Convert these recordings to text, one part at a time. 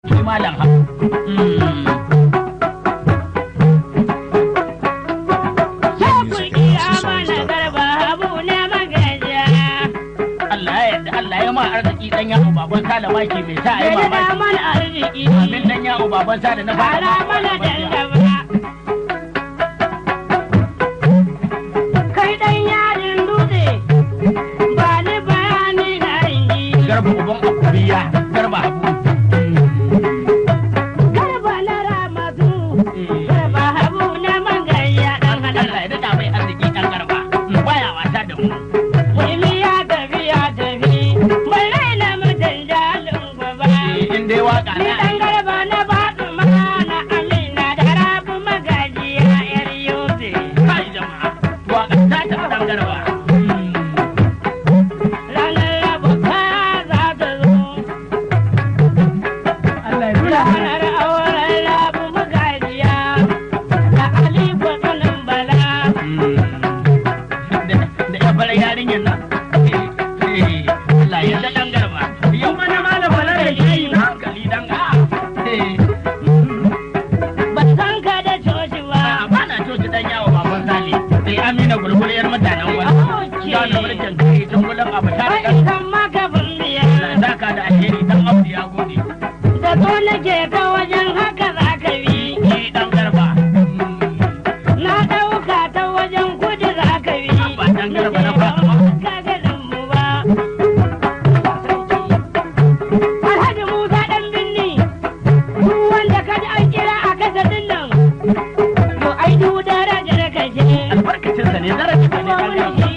Shi malam ha. Allah ya yarda Allah ya ma arziki dan yawo baban sala maki mai sa ai mamaki. Amin dan yawo baban sala na fara ma. Garba uban akubiya garba habu. Allah ya daɗa mai arziki dan garba. Baya wasa da mu. Eh, In dai waka Ni na. dan garba na baɗu mana amina da rabu magajiya yar yobe. Kai jama'a. Waka ta tafi dan garba. Ranar rabu ka za ta zo. Allah ya nuna mana. Ranar auren rabu magajiya da Aliko tsanin bala. da da ya fara yarinyar nan Allah ya da dan garba yau Mana malam Bala da shayi na. hankali dan ga Ban san ka da coci ba. ba na coci dan yawo baban sale sai amina gulgul yar mutanen wani Okay. ya da mulkin kai tun gulan abu ta Wai da kan maka bambiya. zaka da alheri dan abu ya gode Da so nake ka wajen haka za ka bi. ni dan garba Na ɗauka ta wajen kudu za ka bi. Ba dan garba na ba. Ka ganin mu ba. Alhaji Musa ɗan binni. Duk wanda ka ji an kira a kasa nan. To ai duk darajar ka ce. albarkacin sa ne daraja ne dan garba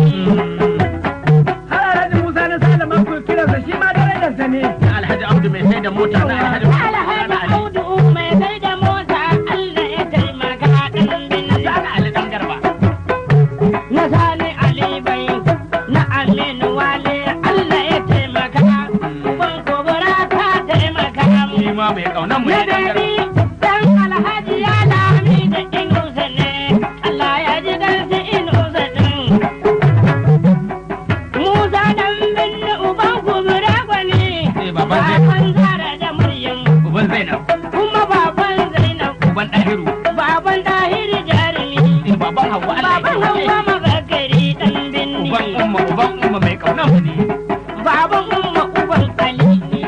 Har Alhaji Musa na Salama ku kiransa shi ma darajarsa ne. alhaji abdu mai sai da mota na alhaji Alhaji Audu mai sai da mota Allah ya taimaka ɗan binni. Zaka ali dan garba na sani Ali bai na Aminu Wale Allah ya taimaka ban kubura ta taimaka shi ma mai kaunan mu na ne dan garba dabi dan Alhaji ya lami da inusa ne Allah ya ji dan su inusa din Musa dan binne uban kubura gwani Eh, baban zai- baban Zara da Maryam uban zainab kuma baban Zainab uban dahiru baban Tahir Jarumi baban hawa Allah ya baban kiyaye. Hauwa Magagari dan binne uban umma uban umma mai kaunan mu ne Baban umma uban Ali ne.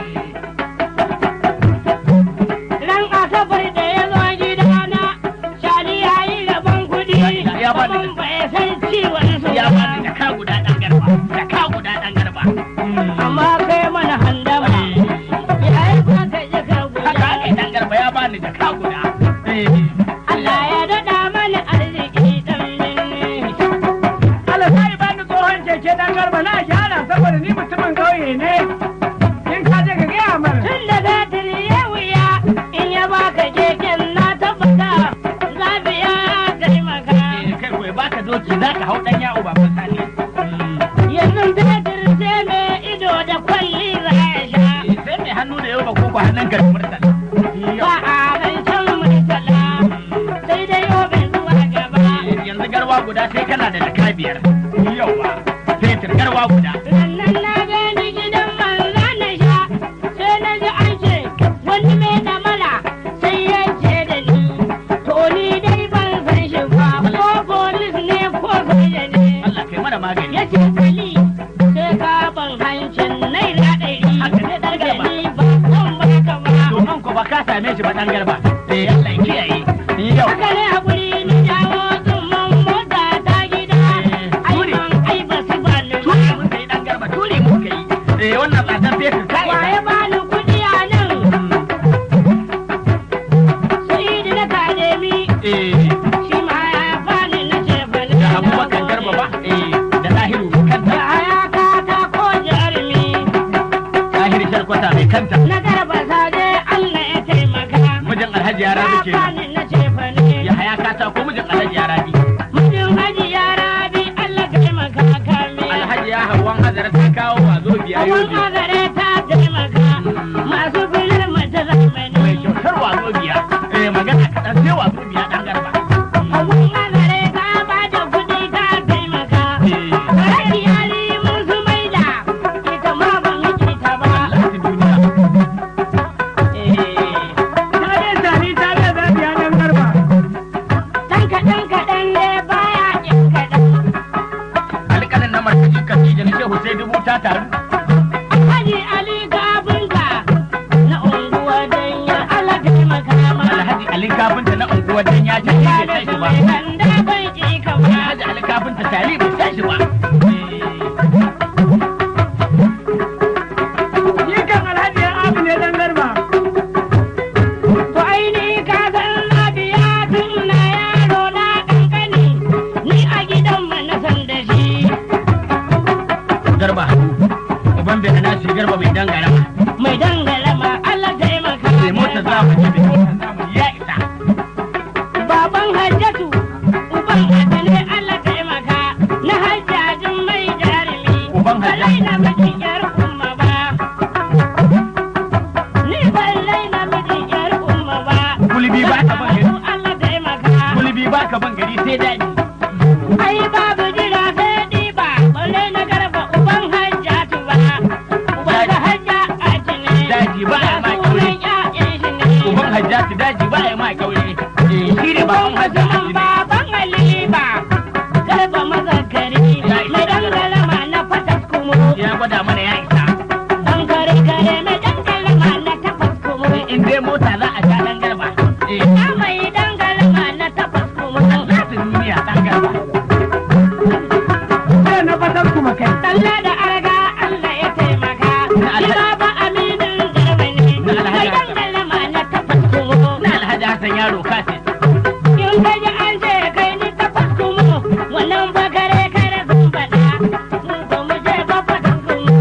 Ran asabar da ya zo gidana, Shali ya yi rabon kuɗi, Ya- ya bani da- abin bai san ciwon su ya ba. bani da ka guda dan garba da ka guda dan garba Amma kai mana handama, ya yi ba ka ji ka haka ake guda. dan garba ya bani da ka guda Allah ya daɗa mana arziki ɗan binne. Allah sai bani tsohon keke dan garba na gyara saboda ni mutumin ƙauye ne. In ka je ka gaya mana. Tun da batiri ya wuya, in ya baka keken na tabbata, zabiya taimaka. Eh, kai koyi baka doki za ka hau dan yawo baban sani yanzu fetur sai mai ido da kwalli za ya sha Eh, sai mai hannu da yau ba ko ba hannun ka da murtala ba a rancen mai tala sai dai yobe zuwa gaba Eh, yanzu garwa guda sai kana da jaka biyar yawa fetur garwa guda rannan na gani gidan manza na sha sai na ji an ce wani mai damala sai ya ce da ni to ni dai ban san shi ba ko polis ne ko soja ne Allah kai mana magani ya ce kali sai ka ban hancin naira ɗari Haka ne, ɗan garba. ni ba zan baka ba domin ko ba ka same shi ba dan garba eh Allah ya kiyaye yau Haka ne haƙuri na jawo tsumman mota ta gida. Ai ban ai ba su ba ni ba. turi mun kai dan garba turi mun kai eh wannan tsadar fetur kai Waye ba ni kuɗi a nan? Sa'idu na Kademi. eh Shi ma ya bani na ce ba ni da na abubakar gode. garba ba eh da lahiru kanta Da hayaka ta ko jarumi. lahiru sharkwata mai kanta Na garba sade Allah ya taimaka. mijin alhaji yara da Ya ke bani na ce ba ni. ya haya kata ko mijin alhaji yara bi Mijin haji ya rabi Allah ka taimaka kame. alhaji ya hawan hazara ta kawo wazo biya Abun yobe agare ta taimaka masu filar mata mai zamani. kyautar wazo biya eh magana kaɗan sai wazo biya dan garba Abun agare ta ba da kuɗi ta taimaka. Kare yari mun su maida ita ma ban miki ta ba. Allah ta duniya alin kafinta na unguwar dan ya ce bai san shi ba Sanda bai ji ka ba. Alhaji alin kafinta tali bai san shi ba Ni kan alhaji ya abu ne dan garba. To aini ka san na biya tun na yaro na kankani. Ni a gidanmu na san da shi. garba uban bai hana shi garba mai dangara Mai dangala ma Allah taimaka. mai mota za mu ji mai mota za mu ya isa Baban Hajjatu, uban Adile Allah taimaka. Na hajjajin mai jarumi. Uban Hajjatu. Balai na mijin yar umma ba. Ni balai na mijin yar umma ba. Gulbi ba ta ban gari. Allah taimaka. gulbi ba ka ban gari sai daɗi Ai babu jira sai ɗiba, balle na garba uban hajjatu ba. Uban da hajja aji ne. Daji ba a ma Ga ƙaure. sunan ƴaƴan shi ne. uban hajjati daji ba ya ma kaure eh shi ne baban hajjati ne Baban Aliba, garba mazakari, mai dangalama na fatas kumu. ya gwada mana ya isa Dan kare kare mai dangalama na tafas kumu. in dai mota za a sha dan garba eh Na mai dangalama na tafas kumu. an gasa duniya dan garba Sai na fatar kuma kai. Talla da arga Allah ya taimaka. Na alhaji- Ina ba aminin garba ne. Na alhaji Mai Hassan. dangalama na tafas kumu. na alhaji hassan yaro kasi In ka ji an ce kai ni tafas kumu, wannan ba kare kare sun faɗa. Mu ba mu je ba fatas kumu.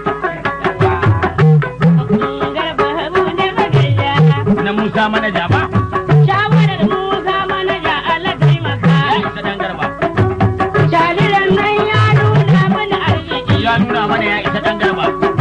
Garba habu ne magariya. na musa manaja ba Shawarar Musa manaja Allah ya taimaka. isa dan garba Jariran nan ya nuna mana arziki. ya nuna mana ya isa dan garba